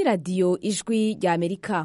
ni radiyo ijwi rya amerika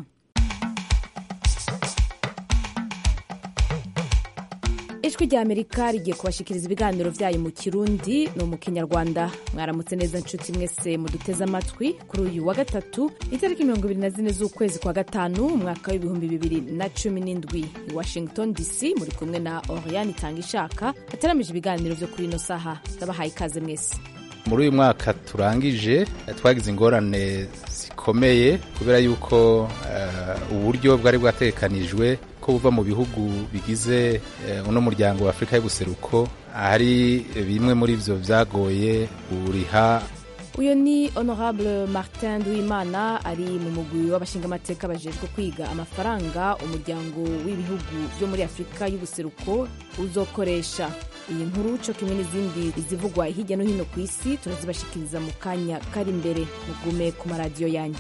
ijwi rya amerika rigiye kubashikiriza ibiganiro byayo mu kirundi no mu kinyarwanda mwaramutse neza nshuti mwese muduteze amatwi kuri uyu wa gatatu itariki mirongo ibiri na zine z'ukwezi kwa gatanu umwaka w'ibihumbi bibiri na cumi n'indwi i washington dc muri kumwe na oriane itanga ishaka ataramije ibiganiro byo kuri ino saha ndabahaye ikaze mwese muri uyu mwaka turangije twagize ingorane zikomeye kubera yuko uh, uburyo bwari bwatekanijwe ko buva mu bihugu bigize uh, uno muryango wa afurika y'ubuseruko hari bimwe muri vyo vyagoye buriha uyu ni honorable martin duwimana ari mu mugwi w'abashingamateka bajejwe kwiga amafaranga umuryango w'ibihugu byo muri afurika y'ubuseruko uzokoresha iyi nkuru co kimwe n'izindi izivugwa hirya no hino ku isi turazibashikiriza mu kanya kari imbere mugume ku maradiyo yanyu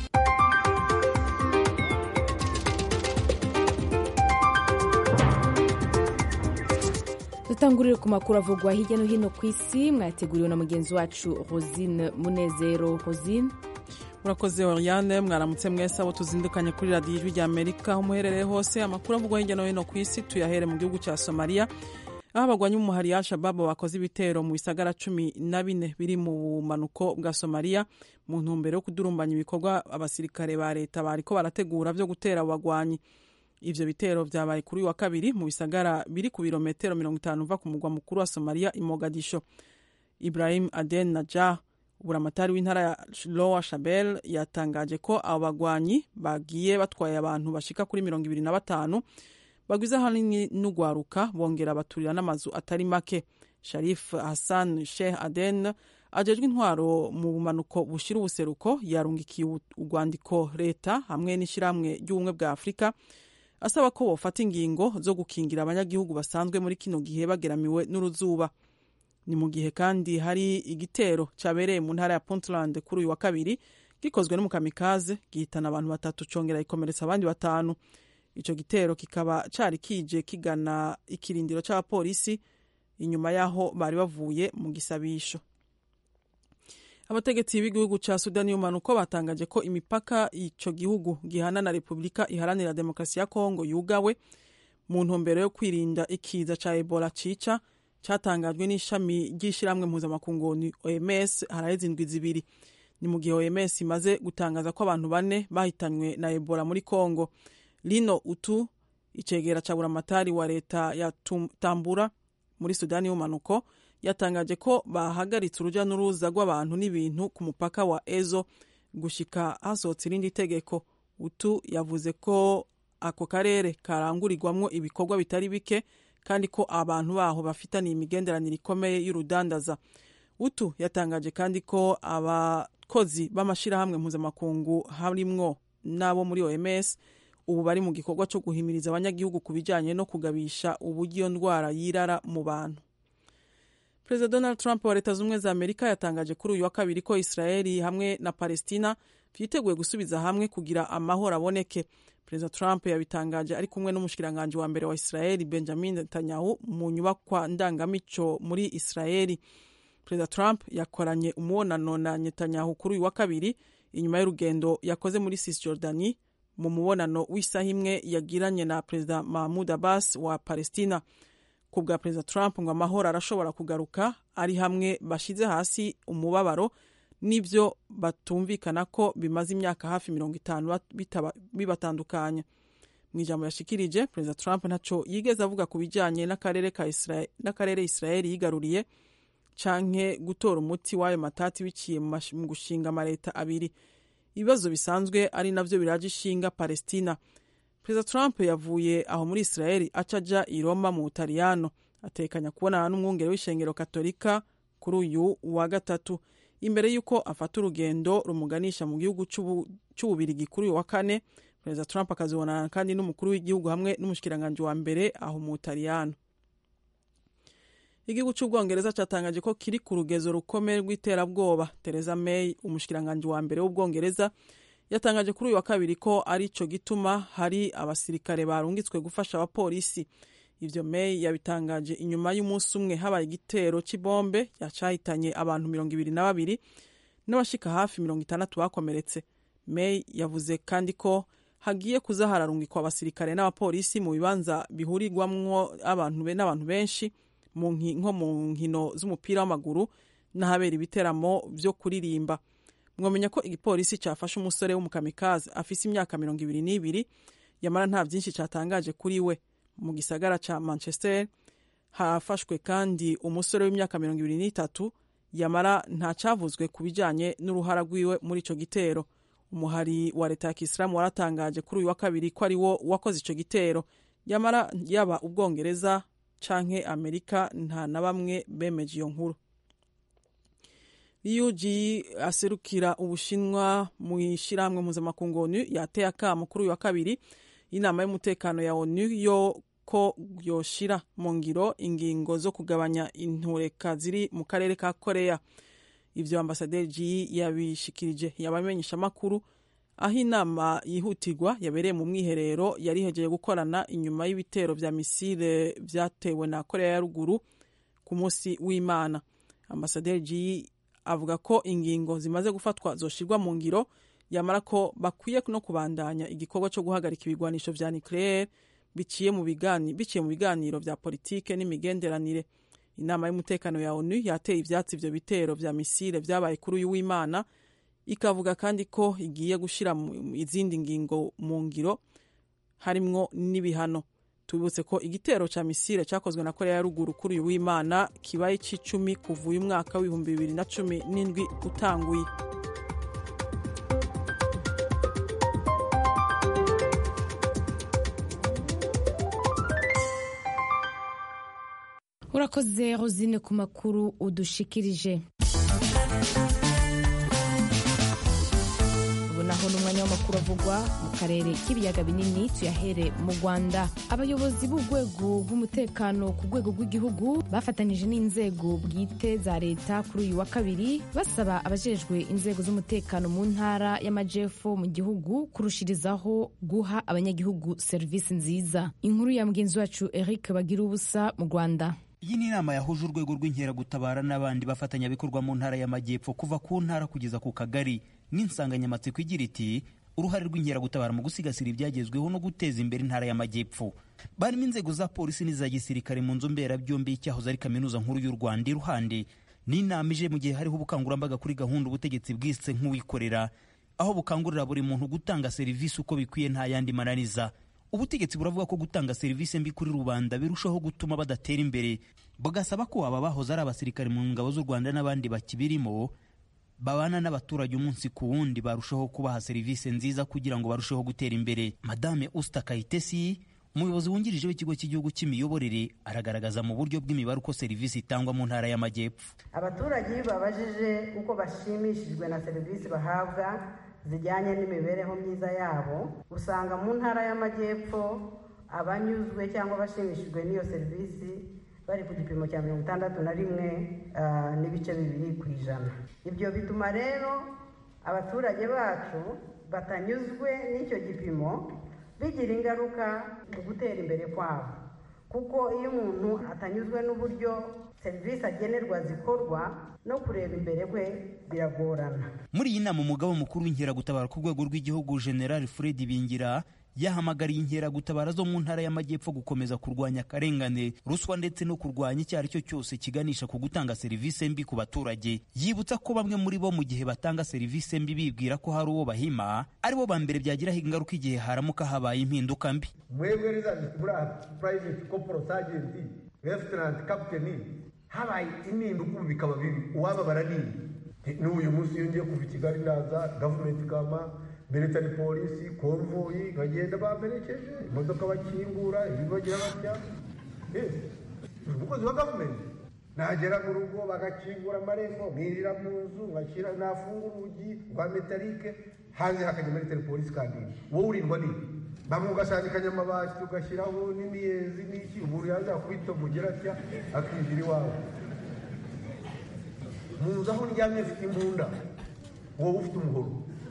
dutangurire ku makuru avugwa hirya no hino ku isi mwateguriwe na mugenzi wacu rosine munezero rosine murakoze oriane mwaramutse mwese abo tuzindukanye kuri radiyo ijwi rya amerika aho muherereye hose amakuru avugwa hirya no hino ku isi tuyahere mu gihugu cya somaliya aho abagwanyi b'umuhari ya shababu bakoze ibitero mu bisagara cumi na bine biri mu bumanuko bwa somaliya mu ntumbero yo kudurumbanya ibikorwa abasirikare ba leta bariko barategura vyo gutera abo bagwanyi ivyo bitero vyabaye kuri uyu wa kabiri mu bisagara biri ku birometero mirongo itanu uva ku mugwa mukuru wa somaliya i mogadisho ibrahim aden najah uburamatari w'intara ya lowa shabel yatangaje ko abo bagwanyi bagiye batwaye abantu bashika kuri mirongo ibiri na batanu bagwiza hanini n'ugwaruka bongera baturira n'amazu atari make sharif hassan sheikh aden ajejwe intwaro mu bumanuko bushira ubuseruko yarungikiye urwandiko leta hamwe n'ishyirahamwe ry'ubumwe bwa afurika asaba ko bofata ingingo zo gukingira abanyagihugu basanzwe muri kino gihe bageramiwe n'uruzuba ni mu gihe kandi hari igitero cyabereye mu ntara ya puntland kuri uyu wa kabiri gikozwe n'umukamikaze gihitana abantu batatu congera ikomeretsa abandi batanu ico gitero kikaba cari kije kigana ikirindiro c'abapolisi inyuma y'aho bari bavuye mu gisabisho abategetsi b'igihugu ca sudani y'umanuko batangaje ko imipaka ico gihugu gihana na repubulika iharanira demokarasi ya kongo yugawe mu ntumbero yo kwirinda ikiza ca ebola cica catangajwe n'ishami ry'ishiramwe mpuzamakungu oms haraheze indwi zibiri ni mu gihe oms imaze gutangaza ko abantu bane bahitanywe na ebola muri kongo lino utu icegera ca buramatari wa leta ya tambura muri sudani y'umanuko yatangaje ko bahagaritse uruja n'uruza rw'abantu n'ibintu ku mupaka wa ezo gushika hasohotse irindi tegeko utu yavuze ko ako karere karangurirwamwo ibikorwa bitari bike kandi ko abantu baho bafitaniye imigenderanire ikomeye y'urudandaza utu yatangaje kandi ko abakozi b'amashirahamwe mpuzamakungu harimwo n'abo muri oms ubu bari mu gikorwa cyo guhimiriza abanyagihugu ku bijyanye no kugabisha uburyo iyo ndwara yirara mu bantu perezida donald trump wa leta z'ubumwe za amerika yatangaje kuri uyu wa kabiri ko israeli hamwe na palestina vyiteguye gusubiza hamwe kugira amahoro aboneke perezida trump yabitangaje ari kumwe n'umushikiranganji wa mbere wa israeli benjamin netanyahu mu nyubakwa ndangamico muri israeli perezida trump yakoranye umubonano na netanyahu kuri uyu wa kabiri inyuma y'urugendo yakoze muri cisjordani mu mubonano w'isaha imwe yagiranye na perezida mahmud abbas wa palestina ku bwa perezida trump ngo amahoro arashobora kugaruka ari hamwe bashize hasi umubabaro n'ibyo batumvikana ko bimaze imyaka hafi mirongo itanu bibatandukanya mu ijambo yashikirije perezida trump ntaco yigeze avuga ku bijanye n'akarere israeli yigaruriye canke gutora umuti w'ayo matati biciye mu gushinga amaleta abiri ibibazo bisanzwe ari navyo biraje ishinga palestina perezida trump yavuye aho muri israeli aca aja i roma mu butaliyano atekanya kubonana n'umwungere w'ishengero katolika kuri uyu wa gatatu imbere y'uko afata urugendo rumuganisha mu gihugu c'ububirigi kuri uyu wa kane perezida trump akazibonana kandi n'umukuru w'igihugu hamwe n'umushikiranganji wa mbere aho mu butaliyano igihugu cy'ubwongereza cyatangaje ko kiri ku rugezo rukomeye rw'iterabwoba Theresa May umushikiranganji wa mbere w'ubwongereza yatangaje kuri uyu wa kabiri ko ari cyo gituma hari abasirikare barungitswe gufasha abapolisi ivyo May yabitangaje inyuma y'umunsi umwe habaye igitero c'ibombe yacahitanye abantu mirongo ibiri na babiri n'abashika hafi mirongo itandatu bakomeretse may yavuze kandi ko hagiye kuza hararungikwa abasirikare n'abapolisi mu bibanza bihurirwamwo abantu n'abantu benshi nko mu nkino z'umupira w'amaguru n'ahabera ibiteramo byo kuririmba mwamenya ko igipolisi cyafashe umusore w'umukamikazi afise imyaka mirongo ibiri n'ibiri yamara nta byinshi cyatangaje kuri we mu gisagara cya manchester hafashwe kandi umusore w'imyaka mirongo ibiri n'itatu yamara nta cyavuzwe ku bijyanye n'uruhara rwiwe muri icyo gitero umuhari wa leta ya kisilamu waratangaje kuri uyu wa kabiri ko ari wo wakoze icyo gitero yamara yaba ubwongereza canke amerika nta na bamwe bemeje iyo nkuru UG aserukira ubushinwa mu ishyirahamwe mpuzamakungu onu yateye akamo kuri uyu wa kabiri inama y'umutekano ya onu yo ko yoshira mu ngiro ingingo zo kugabanya intureka ziri mu karere ka korea ivyo ambasaderi g yabishikirije yabamenyesha amakuru aho inama yihutirwa yabereye mu mwiherero yari ihejeje gukorana inyuma y'ibitero vya misile vyatewe na korea ya ruguru ku munsi w'imana ambasaderi g avuga ko ingingo zimaze gufatwa zoshirwa mu ngiro yamara ko bakwiye no kubandanya igikorwa cyo guhagarika ibigwanisho vya nucleaire biciye mu bigani biciye mu biganiro vya politike n'imigenderanire inama y'umutekano ya onu yateye ivyatsi ivyo bitero vya misile vyabaye kuri uyu w'imana ikavuga kandi ko igiye gushira izindi ngingo mu ngiro harimwo n'ibihano tubibutse ko igitero ca misile cakozwe na korea ya ruguru kuri uyu w'imana kibaye c'icumi kuva uyu mwaka w'ibihumbi bibiri na cumi n'indwi utanguye urakoze rosine ku makuru udushikirije ubu naho n'umwanya w'amakuru avugwa mu karere k'ibiyaga binini tuyahere mu rwanda abayobozi b'urwego rw'umutekano ku rwego rw'igihugu bafatanyije n'inzego bwite za leta kuri uyu wa kabiri basaba abajejwe inzego z'umutekano mu ntara y'amajepfo mu gihugu kurushirizaho guha abanyagihugu serivisi nziza inkuru ya mugenzi wacu eric bagira ubusa mu rwanda iyi ni inama yahuje urwego rw'inkeragutabara n'abandi bafatanyabikorwa mu ntara y'amajyepfo kuva ku ntara kugeza ku kagari n'insanganyamatsiko igira iti uruhare rw'inkeragutabara mu gusigasira ibyagezweho no guteza imbere intara y'amajyepfo barimo inzego za polisi n'iza gisirikare mu nzu mberabyombi y'icyahoze ari kaminuza nkuru y'u rwanda iruhande n'inama ije mu gihe hariho ubukangurambaga kuri gahunda ubutegetsi bwise nk'uwikorera aho bukangurira buri muntu gutanga serivisi uko bikwiye nta yandi mananiza ubutegetsi buravuga ko gutanga serivisi mbi kuri rubanda birushaho gutuma badatera imbere bugasaba ko aba bahoze ari abasirikare mu ngabo z'u rwanda n'abandi bakibirimo babana n'abaturage umunsi ku wundi barushaho kubaha serivisi nziza kugira ngo barusheho gutera imbere madame usta kayitesi umuyobozi wungirije w'ikigo cy'igihugu cy'imiyoborere aragaragaza mu buryo bw'imibare uko serivisi itangwa mu ntara y'amajyepfo abaturage iyo babajije uko bashimishijwe na serivisi bahabwa zijyanye n'imibereho myiza yabo usanga mu ntara y'amajyepfo abanyuzwe cyangwa bashimishijwe n'iyo serivisi bari ku gipimo cya mirongo itandatu na rimwe n'ibice bibiri ku ijana ibyo bituma rero abaturage bacu batanyuzwe n'icyo gipimo bigira ingaruka mu gutera imbere kwabo kuko iyo umuntu atanyuzwe n'uburyo serivisi agenerwa zikorwa no kureba imbere kwe biragorana muri iyi nama umugabo mukuru w'inkeragutabara ku rwego rw'igihugu general fred bingira yahamagariye inkeragutabara zo mu ntara y'amajyepfo gukomeza kurwanya akarengane ruswa ndetse no kurwanya icyo ari cyo cyose kiganisha ku gutanga serivisi mbi ku baturage yibutsa ko bamwe muri bo mu gihe batanga serivisi mbi bibwira ko hari uwo bahima aribo ba mbere byagiraho ingaruka igihe haramuka habaye impinduka mbi mwebwe rizanditse muri private corporal sergeant lieutenant captain habaye impinduka ubu bikaba bibi uwababara nini n'uyu munsi iyo ngiye kuva i kigali ndaza gavumenti kama military polisi konvoyi nkagenda bamperekeje imodoka bakingura ibibagira batya umukozi wa gavumenti nagera mu rugo bagakingura amarembo mwirira mu nzu nkashyira nafungura urugi rwa metalike hanze hakajya military polisi kandi wowe urindwa nini bamwe ugasandikanya amabati ugashyiraho n'imiyezi n'iki umuntu yaza akubita umugera atya akinjira iwawe mu nzu aho ndyamye mfite imbunda wowe ufite umuhoro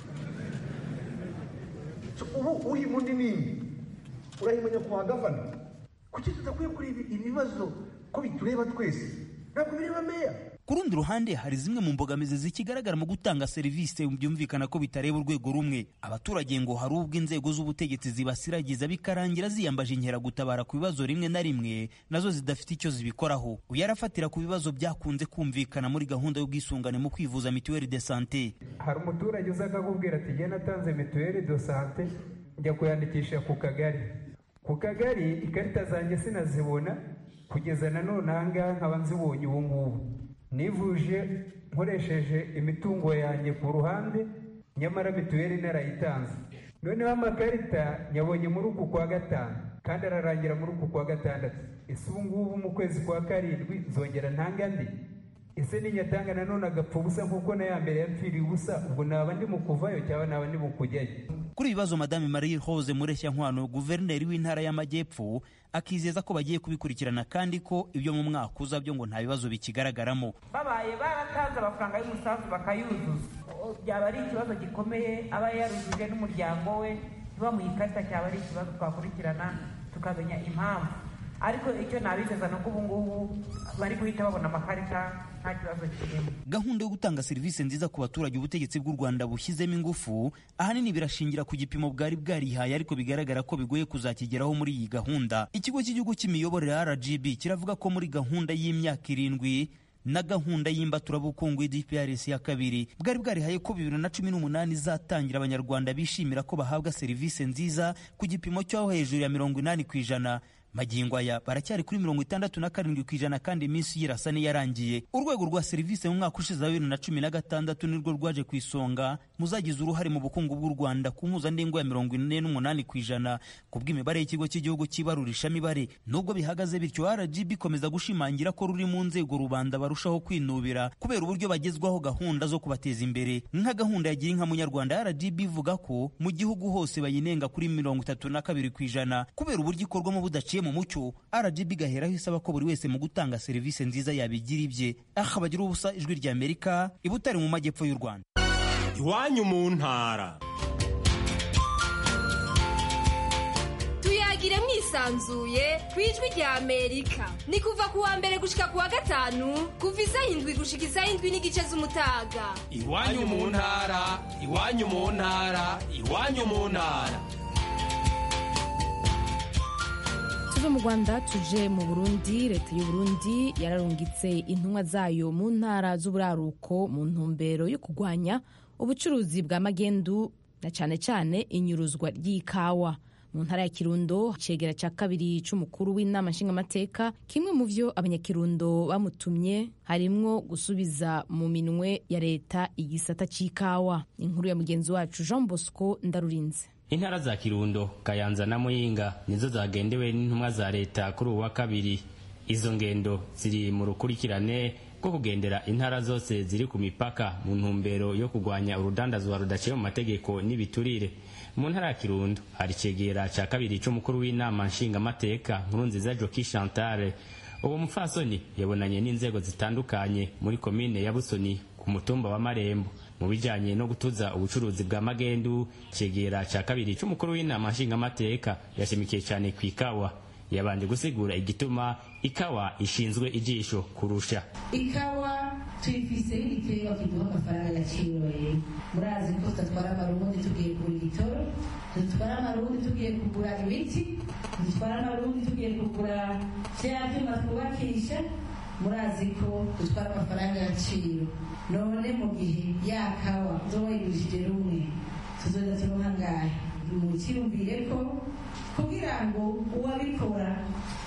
ubu uhima undi nini urahimanya kwa gavana kuki tudakwiye kuri ibibazo ko bitureba twese ntabwo bireba meya ku rundi ruhande hari zimwe mu mbogamizi zikigaragara mu gutanga serivisi byumvikana ko bitareba urwego rumwe abaturage ngo hari ubwo inzego z'ubutegetsi zibasiragiza bikarangira ziyambaje inkeragutabara ku bibazo rimwe na rimwe nazo zidafite icyo zibikoraho uyu arafatira ku bibazo byakunze kumvikana muri gahunda y'ubwisungane mu kwivuza mituweli de sante hari umuturage uza akakubwira ati njye natanze mituweli de sante njya kuyandikisha ku kagari ku kagari ikarita zanjye sinazibona kugeza na none aha ngaha nkaba nzibonye ubu ngubu nivuje nkoresheje imitungo yanjye ku ruhande nyamara mituweli narayitanze noneho amakarita nyabonye muri uku kwa gatanu kandi ararangira muri uku kwa gatandatu ese ubu ngubu mu kwezi kwa karindwi nzongera ntanga andi ese ninyatanga nanone agapfa ubusa nk'uko na ya mbere yapfiriye ubusa ubwo naba ndi mu kuvayo cyangwa naba ndi mu kujyayo kuri ibi bibazo madame marie rose mureshya nkwano guverineri w'intara y'amajyepfo akizeza ko bagiye kubikurikirana kandi ko ibyo mu mwaka uza byo ngo nta bibazo bikigaragaramo babaye baratanze amafaranga y'umusanzu bakayuzuza byaba ari ikibazo gikomeye aba yarujuje n'umuryango we ntibamuhe ikarita cyaba ari ikibazo twakurikirana tukamenya impamvu ariko icyo nabizeza ni uko ubu ngubu bari guhita babona amakarita nta kibazo kirimo gahunda yo gutanga serivisi nziza ku baturage ubutegetsi bw'u rwanda bushyizemo ingufu ahanini birashingira ku gipimo bwari bwarihaye ariko bigaragara ko bigoye kuzakigeraho muri iyi gahunda ikigo cy'igihugu cy'imiyoborere rgb kiravuga ko muri gahunda y'imyaka irindwi na gahunda y'imbaturabukungu y'DPRS ya kabiri bwari bwarihaye ko bibiri na cumi n'umunani izatangira abanyarwanda bishimira ko bahabwa serivisi nziza ku gipimo cyo hejuru ya mirongo inani ku ijana magingo aya baracyari kuri mirongo itandatu na karindwi ku ijana kandi iminsi y'irasa n'iyarangiye urwego rwa serivisi mu mwaka ushize wa bibiri na cumi na gatandatu nirwo rwaje ku isonga muzagize uruhare mu bukungu bw'u rwanda ku mpuzandengo ya mirongo ine n'umunani ku ijana ku bw'imibare y'ikigo cy'igihugu cy'ibarurishamibare nubwo bihagaze bityo rgb ikomeza gushimangira ko ruri mu nzego rubanda barushaho kwinubira kubera uburyo bagezwaho gahunda zo kubateza imbere nka gahunda ya gira inka munyarwanda rgb ivuga ko mu gihugu hose bayinenga kuri mirongo itatu na kabiri ku ijana kubera uburyo ikorwamo budaciye mu mucyo rgb igaheraho isaba ko buri wese mu gutanga serivisi nziza yabigira ibye aha bagira ubusa ijwi rya amerika i butare mu majyepfo y'u rwanda iwanyu mu ntara tuyagire mwisanzuye ku ijwi rya amerika ni kuva ku wa mbere gushika ku wa gatanu kuva isaha indwi gushika isaha indwi n'igice z'umutaga iwanyu mu ntara iwanyu mu ntara iwanyu mu ntara tuve mu rwanda tuje mu burundi leta y'u burundi yararungitse intumwa zayo mu ntara z'uburaruko mu ntumbero yo kurwanya ubucuruzi bwa magendu na cyane cyane inyuruzwa ry'ikawa mu ntara ya kirundo icegera cya kabiri c'umukuru w'inama nshingamateka kimwe mu vyo abanyakirundo bamutumye harimwo gusubiza mu minwe ya leta igisata c'ikawa inkuru ya mugenzi wacu jean bosco ndarurinze intara za kirundo kayanza na muyinga nizo zagendewe n'intumwa za leta kuri ubu wa kabiri izo ngendo ziri mu rukurikirane rwo kugendera intara zose ziri ku mipaka mu ntumbero yo kurwanya urudandazwa rudaciye mu mategeko n'ibiturire mu ntara ya kirundo hari icegera cya kabiri c'umukuru w'inama nshingamateka nkuru nziza joki chantale uwo mupfasoni yabonanye n'inzego zitandukanye muri komine ya busoni ku mutumba wa marembo mu bijanye no gutuza ubucuruzi bwa magendu cegera ca kabiri c'umukuru w'inama nshingamateka yashimikiye cane ku ikawa yabanje gusigura igituma ikawa ishinzwe ijisho kurusha ikawa tuyifise y'igiterwa kiduha amafaranga yaciroye murazi ko tudatwara amarundi tugiye kugura igitoro dutwara amarundi tugiye kugura ibiti dutwara amarundi tugiye kugura vya vyuma twubakisha murazi ko dutwara amafaranga y'agaciro none mu gihe ya kawa uzoba yigurishije rumwe tuzoza turonka ngahe mukiyumvire ko kugira ngo uwabikora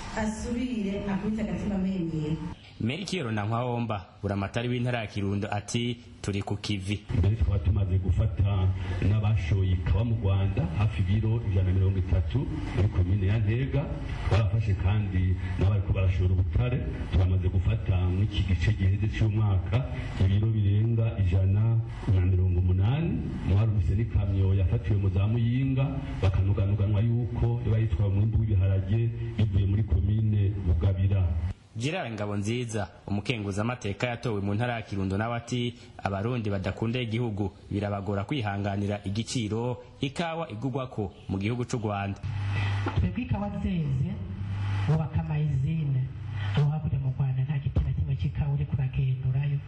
asubire akubite agatima mpembero merikiyoro na nkwawomba buramatari w'intara ya kirundo ati turi ku kivi mbere tukaba tumaze gufata n'abashoye ikawa mu rwanda hafi ibiro ijana na mirongo itatu muri komine ya ntega twarafashe kandi n'abariko barashora ubutare turamaze gufata mw'iki gice giheze cy'umwaka ibiro birenga ijana na mirongo umunani mwarumvise n'ikamyo yafatiwe mu za muyinga bakanuganuganwa yuko iba yitwaye umwimbu w'ibiharage bivuye muri komine bugabira Gerard Ngabonziza umukenguza amateka yatowe mu ntara ya Kirundo nawe ati abarundi badakunda igihugu birabagora kwihanganira igiciro ikawa igugwako mu gihugu c'u Rwanda twebwe ikawa zeze bubaka amayizine aho hakurya mu Rwanda nta giti na kimwe c'ikawa uri kuragendurayo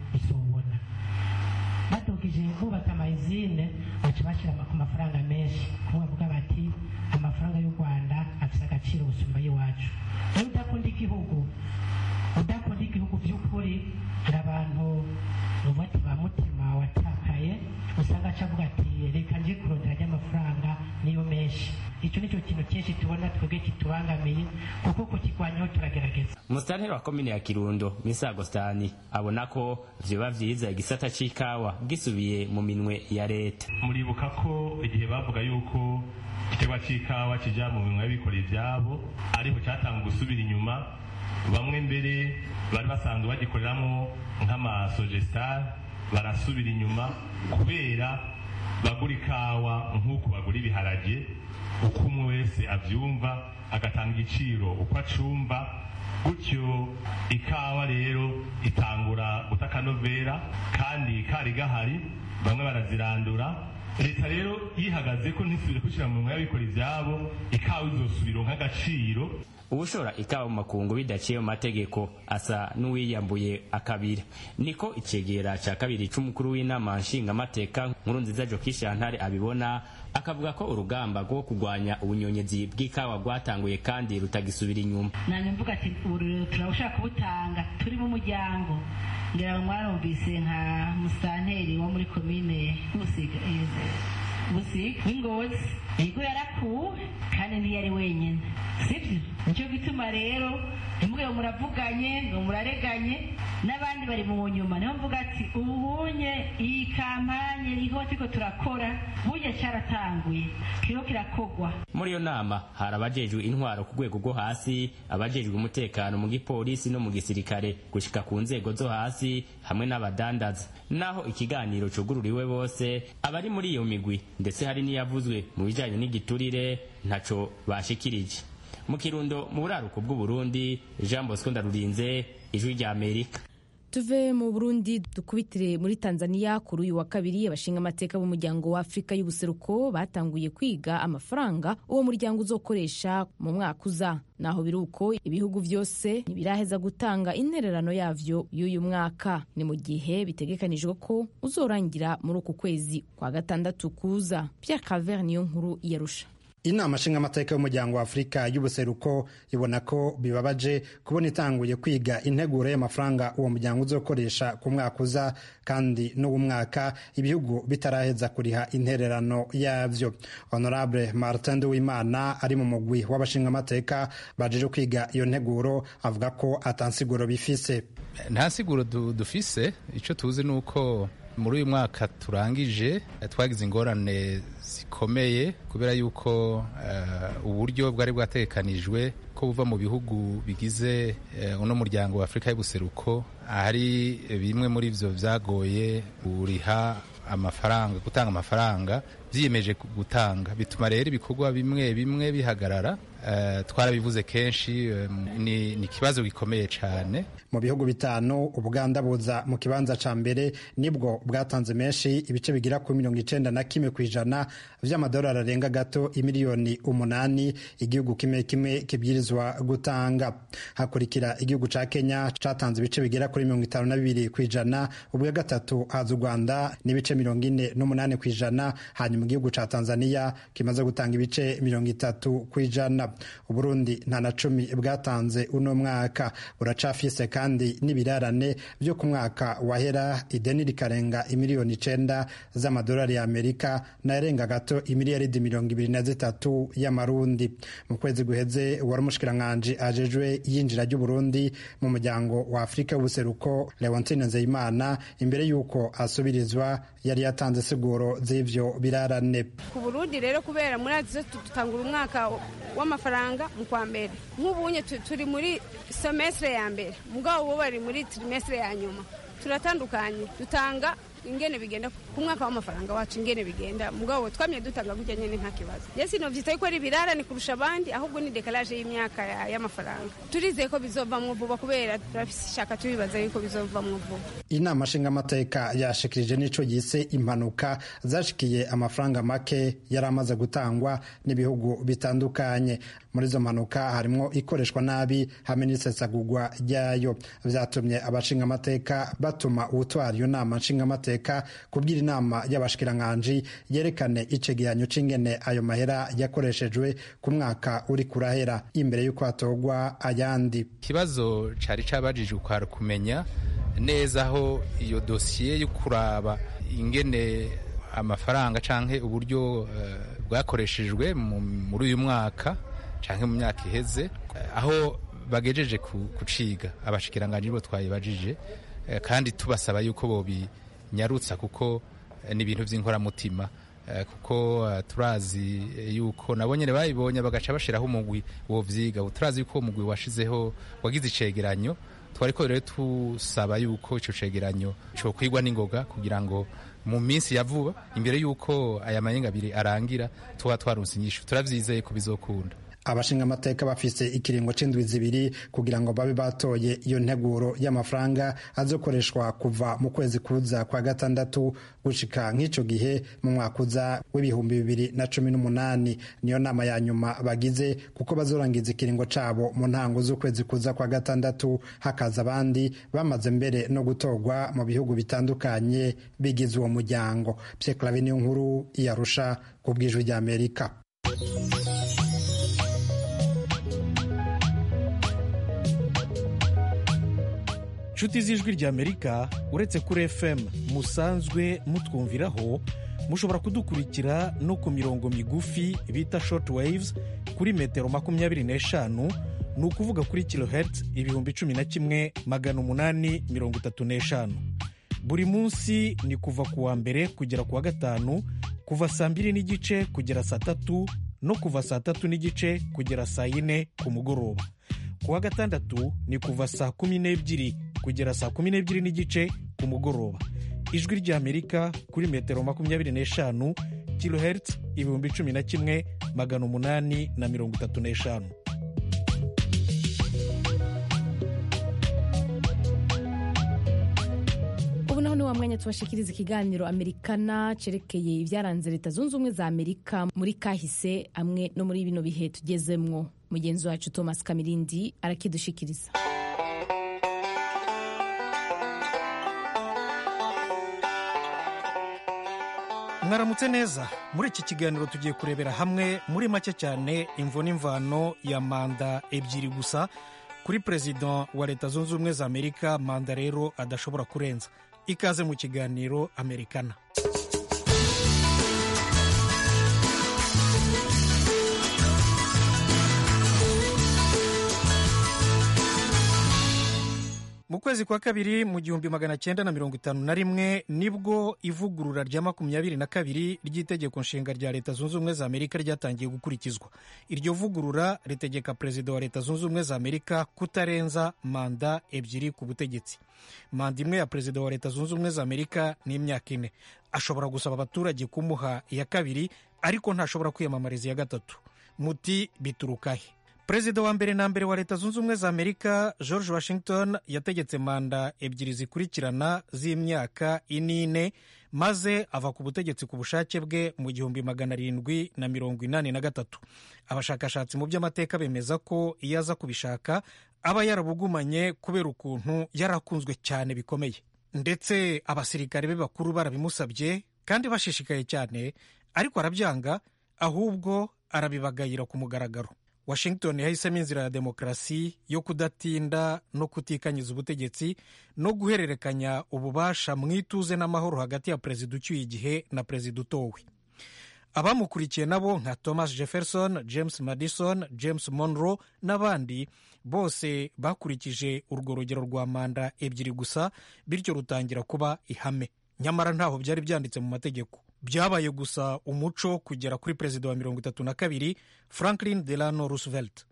izine baca bashyira ku mafaranga menshi kumwe bavuga bati amafaranga y'u rwanda afite agaciro gusumba ay'iwacu rero udakunda igihugu udakunda igihugu by'ukuri hari abantu nuvuga ati ba mutima watakaye usanga aca avuga ati reka nje kurondera ry'amafaranga niyo menshi icyo ni cyo kintu cyinshi tubona twebwe kitubangamiye kuko kukirwanyaho turagerageza umusitanteri wa komine ya kirundo misi agostani abona ko vyoba vyiza igisata c'ikawa gisubiye mu minwe ya leta muribuka ko igihe bavuga yuko igiterwa c'ikawa kija mu minwe y'abikorera ivyabo ariho catanga gusubira inyuma bamwe mbere bari basanzwe bagikoreramwo nk'amasogestar barasubira inyuma kubera bagura ikawa nk'uko bagura ibiharage uko umwe wese avyumva agatanga igiciro uko acumva gutyo ikawa rero itangura guta akanovera kandi kari gahari bamwe barazirandura leta rero yihagaze ko ntisubire gushyira mu mwanya y'abikora ibyabo ikawa izosubira nk'agaciro ubushora ikawa mu makungu bidaciye mu mategeko asa n'uwiyambuye akabira niko icegera ca kabiri c'umukuru w'inama nshingamateka nkuru nziza jokishantare abibona akavuga ko urugamba rwo kurwanya ubunyonyezi bw'ikawa rwatanguye kandi rutagisubira inyuma nanjye mvuga ati ubu turabashaka kubutanga turi mu muryango ngira ngo mwarumvise nka musanteri wo muri komine busiga busiga w'ingozi yego yarakuwe kandi ntiyari wenyine sibyo nicyo gituma rero ntimubwe muravuganye ngo murareganye n'abandi bari mu nyuma niho mvuga ati ubu bunye iyi kampanye iriho turiko turakora burya cyaratanguye kiriho kirakogwa muri iyo nama hari abajejwe intwaro ku rwego rwo hasi abajejwe umutekano mu gipolisi no mu gisirikare gushika ku nzego zo hasi hamwe n'abadandaza naho ikiganiro cugururiwe bose abari muri iyo migwi ndetse hari n'iyavuzwe mu bijanye n'igiturire ntaco bashikirije mu kirundo mu buraruko bw'uburundi jean bosco ndarurinze ijwi rya amerika tuve mu burundi dukubitire muri tanzania kuri uyu wa kabiri abashinga amateka b'umuryango wa afurika y'ubuseruko batanguye kwiga amafaranga uwo muryango uzokoresha mu mwaka uza naho biri uko ibihugu byose ntibiraheza gutanga intererano yavyo y'uyu mwaka ni mu gihe bitegekanijwe ko uzorangira muri uku kwezi kwa gatandatu kuza pierre calver niyo nkuru yarusha inama nshingamateka y'umuryango wa afurika y'ubuseruko ibona ko bibabaje kubona itanguye kwiga integuro y'amafaranga uwo muryango uzokoresha ku mwaka uza kandi n'uwo mwaka ibihugu bitaraheza kuriha intererano yavyo honorable martin nduwimana ari mu mugwi w'abashingamateka bajeje kwiga iyo nteguro avuga ko atansiguro bifise nta siguro dufise icyo tuzi ni uko muri uyu mwaka turangije twagize ingorane zikomeye kubera yuko uh, uburyo bwari bwategekanijwe ko buva mu bihugu bigize uh, uno muryango wa afurika y'ubuseruko hari bimwe muri vyo vyagoye kuriha amafaranga gutanga amafaranga vyiyemeje gutanga bituma rero ibikorwa bimwe bimwe bihagarara uh, twarabivuze kenshi um, ni ikibazo gikomeye cyane mu bihugu bitanu ubuganda buza mu kibanza ca mbere nibwo bwatanze menshi ibice bigira ku mirongo icenda na kimwe ku ijana vy'amadolari arenga gato imiliyoni umunani igihugu kimwe kimwe kibwirizwa gutanga hakurikira igihugu ca kenya catanze ibice bigera kuri mirongo itanu na bibiri ku ijana ubwa gatatu haza u rwanda n'ibice mirongo ine n'umunani ku ijana hanyuma igihugu ca tanzania kimaze gutanga ibice mirongo itatu ku ijana uburundi nta na cumi bwatanze uno mwaka buracafise kandi n'ibirarane byo ku mwaka wahera ideni rikarenga imiliyoni icenda z'amadolari ya amerika nayarenga gato imiliyaridi mirongo ibiri na zitatu y'amarundi mu kwezi guheze wari umushikiranganji ajejwe iyinjira ry'uburundi mu muryango wa afurika y'ubuseruko leontine nzeyimana imbere y'uko asubirizwa yari yatanze siguro z'ivyo birarane ku burundi rero kubera muri azizo dutangura umwaka w'amafaranga mu kwa mbere nk'ubunye turi muri semestre ya mbere mugabo bo bari muri trimestre ya nyuma turatandukanye dutanga ingene bigenda ku mwaka w'amafaranga wacu ingene bigenda mugabo twamye dutanga gutya nyene nta kibazo yesi novyita yuko ari birarane kurusha abandi ahubwo ni dekalaje y'imyaka y'amafaranga turizeye ko bizovamwo vuba kubera turafise ishaka tubibaza yuko bizovamwo vuba inama nshingamateka yashikirije n'ico yise impanuka zashikiye amafaranga make yari amaze gutangwa n'ibihugu bitandukanye muri izo mpanuka harimwo ikoreshwa nabi hamwe n'isesagurwa ryayo vyatumye abashingamateka batuma uwutwara iyo nama nshingamateka kubwira inama y'abashikiranganji yerekane icegeranyo c'ingene ayo mahera yakoreshejwe ku mwaka uri kurahera imbere y'uko hatogwa ayandi ikibazo cari cabajijwe kwari kumenya neza aho iyo dosiye yo kuraba ingene amafaranga canke uburyo bwakoreshejwe muri uyu mwaka canke mu myaka iheze aho bagejeje kuciga abashikiranganji bo twayibajije kandi tubasaba yuko bobinyarutsa kuko ni ibintu vy'inkoramutima kuko turazi yuko nabo nyene bayibonye bagaca bashiraho umugwi wovyiga turazi yuko umugwi washizeho wagize icegeranyo twariko rero tusaba yuko ico cegeranyo cokwigwa n'ingoga kugira ngo mu minsi ya vuba imbere yuko aya mayenga abiri arangira tuba twarunse inyishu turavyizeye ko bizokunda abashinga amateka bafise ikiringo c'indwi zibiri kugira ngo babe batoye iyo nteguro y'amafaranga azokoreshwa kuva mu kwezi kuza kwa gatandatu gushika nk'ico gihe mu mwaka uza w'ibihumbi bibiri na cumi n'umunani niyo nama ya nyuma bagize kuko bazorangiza ikiringo cabo mu ntango z'ukwezi kuza kwa gatandatu hakaza abandi bamaze mbere no gutorwa mu bihugu bitandukanye bigize uwo muryango Pierre Claver niyo nkuru iyarusha ku bw'ijwi ry'Amerika inshuti z'ijwi ry'amerika uretse kuri fm musanzwe mutwumviraho mushobora kudukurikira no ku mirongo migufi bita short waves kuri metero makumyabiri n'eshanu ni ukuvuga kuri kilohertz ibihumbi cumi na kimwe magana umunani mirongo itatu n'eshanu buri munsi ni kuva ku wa mbere kugera ku wa gatanu kuva saa mbiri n'igice kugera saa tatu no kuva saa tatu n'igice kugera saa yine ku mugoroba ku wa gatandatu ni kuva saa kumi n'ebyiri kugera saa kumi n'ebyiri n'igice ku mugoroba ijwi ry'amerika kuri metero makumyabiri n'eshanu kilohertz ibihumbi cumi na kimwe magana umunani na mirongo itatu n'eshanu ubu naho ni wa mwanya tubashikiriza ikiganiro amerikana cerekeye ibyaranze leta zunze ubumwe za amerika muri kahise amwe no muri bino bihe tugezemwo mugenzi wacu thomas kamirindi arakidushikiriza mwaramutse neza muri iki kiganiro tugiye kurebera hamwe muri make cyane imvo n'imvano ya manda ebyiri gusa kuri perezida wa leta zunze ubumwe za amerika manda rero adashobora kurenza ikaze mu kiganiro amerikana mu kwezi kwa kabiri mu gihumbi magana cyenda na mirongo itanu na rimwe nibwo ivugurura rya makumyabiri na kabiri ry'itegeko nshinga rya leta zunze ubumwe za amerika ryatangiye gukurikizwa iryo vugurura ritegeka perezida wa leta zunze ubumwe za amerika kutarenza manda ebyiri ku butegetsi manda imwe ya perezida wa leta zunze ubumwe za amerika ni imyaka ine ashobora gusaba abaturage kumuha iya kabiri ariko ntashobora kwiyamamariza iya gatatu muti biturukahe perezida wa mbere na mbere wa leta zunze ubumwe za amerika george washington yategetse manda ebyiri zikurikirana z'imyaka inine maze ava ku butegetsi ku bushake bwe mu gihumbi magana arindwi na mirongo inani na gatatu abashakashatsi mu by'amateka bemeza ko iyo aza kubishaka aba yarabugumanye kubera ukuntu yarakunzwe cyane bikomeye ndetse abasirikare be bakuru barabimusabye kandi bashishikaye cyane ariko arabyanga ahubwo arabibagayira ku mugaragaro washington yahisemo inzira ya demokarasi yo kudatinda no kutikanyiza ubutegetsi no guhererekanya ububasha mu ituze n'amahoro hagati ya perezida ucyuye igihe na perezida utowe abamukurikiye nabo nka thomas jefferson james madison james monroe n'abandi bose bakurikije urwo rugero rwa manda ebyiri gusa bityo rutangira kuba ihame nyamara ntaho byari byanditse mu mategeko byabaye gusa umuco kugera kuri perezida wa mirongo itatu na kabiri franklin delano roosevelt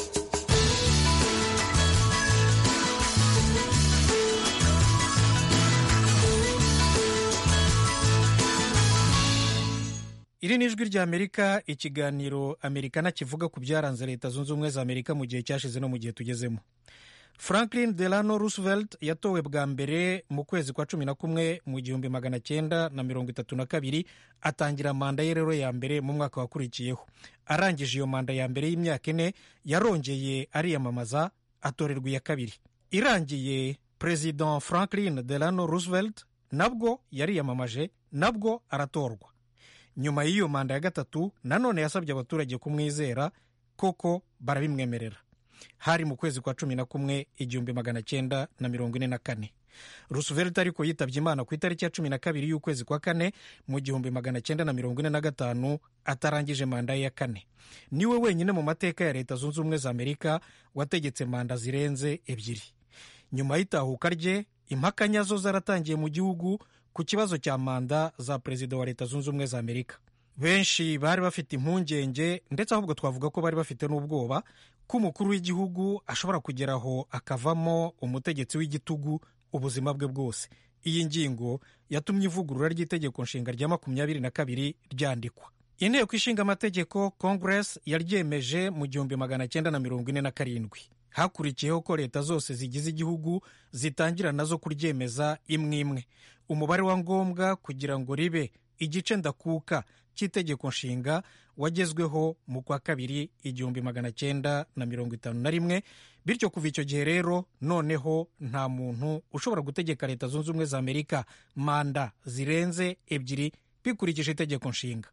iri ni ijwi rya amerika ikiganiro amerikana kivuga ku byaranze leta zunze ubumwe za amerika mu gihe cyashize no mu gihe tugezemo franklin delano roosevelt yatowe bwa mbere mu kwezi kwa cumi na kumwe mu gihumbi magana cyenda na mirongo itatu na kabiri atangira manda ye rero ya mbere mu mwaka wakurikiyeho arangije iyo manda ya mbere y'imyaka ine yarongeye ariyamamaza atorerwa iya kabiri irangiye perezida franklin delano roosevelt nabwo yariyamamaje nabwo aratorwa nyuma y'iyo manda ya gatatu nanone yasabye abaturage kumwizera koko barabimwemerera hari mu kwezi kwa cumi na kumwe igihumbi magana cyenda na mirongo ine na kane rusuvelt ariko yitabye imana ku itariki ya cumi na kabiri y'ukwezi kwa kane mu gihumbi magana cyenda na mirongo ine na gatanu atarangije manda ye ya kane niwe wenyine mu mateka ya leta zunze ubumwe za amerika wategetse manda zirenze ebyiri nyuma y'itahuka rye impaka nyazo zaratangiye mu gihugu ku kibazo cya manda za perezida wa leta zunze ubumwe za amerika benshi bari bafite impungenge ndetse ahubwo twavuga ko bari bafite n'ubwoba ko umukuru w'igihugu ashobora kugeraho akavamo umutegetsi w'igitugu ubuzima bwe bwose iyi ngingo yatumye ivugurura ry'itegeko nshinga rya makumyabiri na kabiri ryandikwa inteko ishinga amategeko congress yaryemeje mu gihumbi magana cyenda na mirongo ine na karindwi hakurikiyeho ko leta zose zigize igihugu zitangira nazo kuryemeza imwe imwe umubare wa ngombwa kugira ngo ribe igice ndakuka cy'itegeko nshinga wagezweho mu kwa kabiri igihumbi magana cyenda na mirongo itanu na rimwe bityo kuva icyo gihe rero noneho nta muntu ushobora gutegeka leta zunze ubumwe za amerika manda zirenze ebyiri bikurikije itegeko nshinga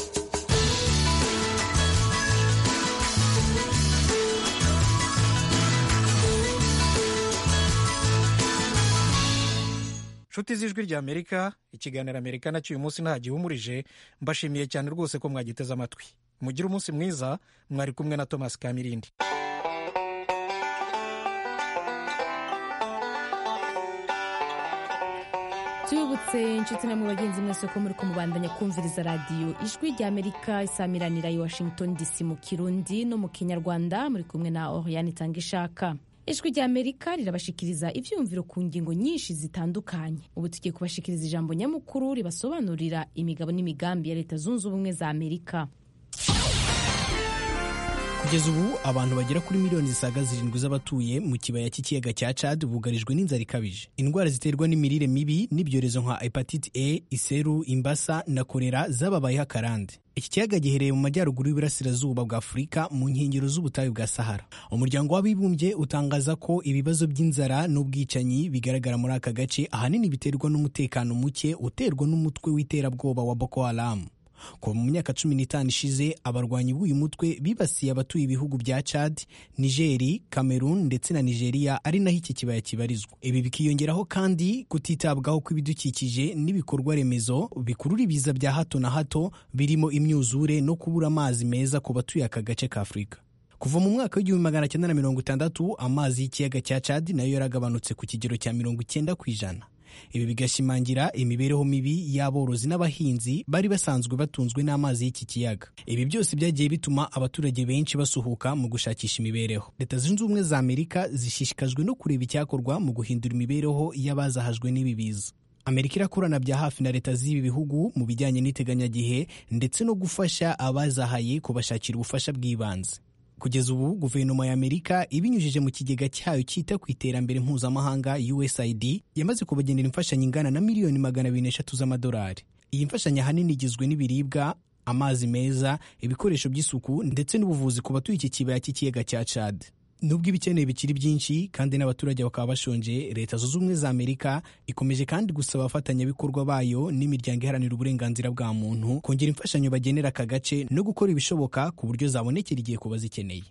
nshuti z'ijwi rya amerika ikiganiro amerika nacyo uyu munsi nta gihumurije mbashimiye cyane rwose ko mwagiteze amatwi mugire umunsi mwiza mwari kumwe na thomas kamirindi tubibutse inshuti namwe bagenzi mwese ko muri kumubandanya kumviriza radiyo ijwi rya amerika isamiranira i washington dc mu kirundi no mu kinyarwanda muri kumwe na oriane itanga ishaka ijwi rya amerika rirabashikiriza ibyumviro ku ngingo nyinshi zitandukanye ubu tugiye kubashikiriza ijambo nyamukuru ribasobanurira imigabo n'imigambi ya leta zunze ubumwe za amerika kugeza ubu abantu bagera kuri miliyoni zisaga zirindwi z'abatuye mu kibaya cy'ikiyaga cya Chad bugarijwe n'inzara ikabije indwara ziterwa n'imirire mibi n'ibyorezo nka hepatite A iseru imbasa na korera zababayeho akarande iki kiyaga giherereye mu majyaruguru y'uburasirazuba bwa afurika mu nkengero z'ubutayu bwa sahara umuryango w'abibumbye utangaza ko ibibazo by'inzara n'ubwicanyi bigaragara muri aka gace ahanini biterwa n'umutekano muke uterwa n'umutwe w'iterabwoba wa boko haramu kuva mu myaka cumi n'itanu ishize abarwanyi b'uyu mutwe bibasiye abatuye ibihugu bya Chad, Nigeri, Cameroon ndetse na Nigeria ari naho iki kibaya kibarizwa. Ibi bikiyongeraho kandi kutitabwaho kw'ibidukikije n'ibikorwa remezo bikurura ibiza bya hato na hato birimo imyuzure no kubura amazi meza ku batuye aka gace ka Afurika. kuva mu mwaka w'igihumbi magana cyenda na mirongo itandatu amazi y'ikiyaga cya Chad nayo yaragabanutse ku kigero cya mirongo icyenda ku ijana ibi bigashimangira imibereho mibi y'aborozi n'abahinzi bari basanzwe batunzwe n'amazi y'iki kiyaga ibi byose byagiye bituma abaturage benshi basuhuka mu gushakisha imibereho leta zunze ubumwe za amerika zishishikajwe no kureba icyakorwa mu guhindura imibereho y'abazahajwe n'ibi biza amerika irakorana bya hafi na leta z'ibi bihugu mu bijyanye n'iteganyagihe ndetse no gufasha abazahaye kubashakira ubufasha bw'ibanze kugeza ubu guverinoma ya amerika ibinyujije mu kigega cyayo cyita ku iterambere mpuzamahanga usaid yamaze kubagenera imfashanyo ingana na miliyoni magana abiri n'eshatu z'amadolari iyi mfashanyo ahanini igizwe n'ibiribwa amazi meza ibikoresho by'isuku ndetse n'ubuvuzi ku batuye iki kibaya cy'ikiyaga cya chad nubwo ibikeneye bikiri byinshi kandi n'abaturage bakaba bashonje leta zunze ubumwe za amerika ikomeje kandi gusaba abafatanyabikorwa bayo n'imiryango iharanira uburenganzira bwa muntu kongera imfashanyo bagenera aka gace no gukora ibishoboka ku buryo zabonekera igihe ku bazikeneye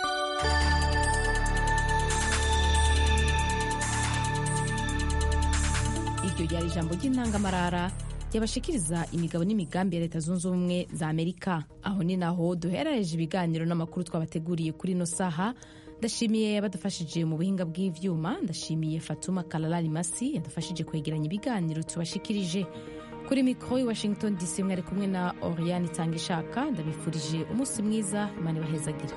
iryo ryari ijambo ry'intangamarara yabashikiriza imigabo n'imigambi ya leta zunze ubumwe za amerika aho ni naho duherereje ibiganiro n'amakuru twabateguriye kuri ino saha ndashimiye abadufashije mu buhinga bw'ivyuma ndashimiye fatuma kalalari masi yadufashije kwegeranya ibiganiro tubashikirije kuri mikoro i washington dc mwari kumwe na oriane itanga ishaka ndabifurije umunsi mwiza imana ibahezagire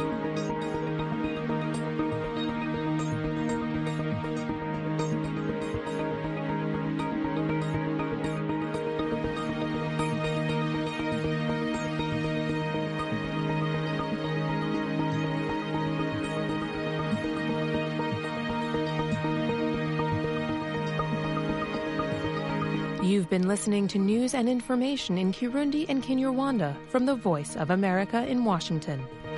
You've been listening to news and information in Kirundi and Kinyarwanda from the Voice of America in Washington.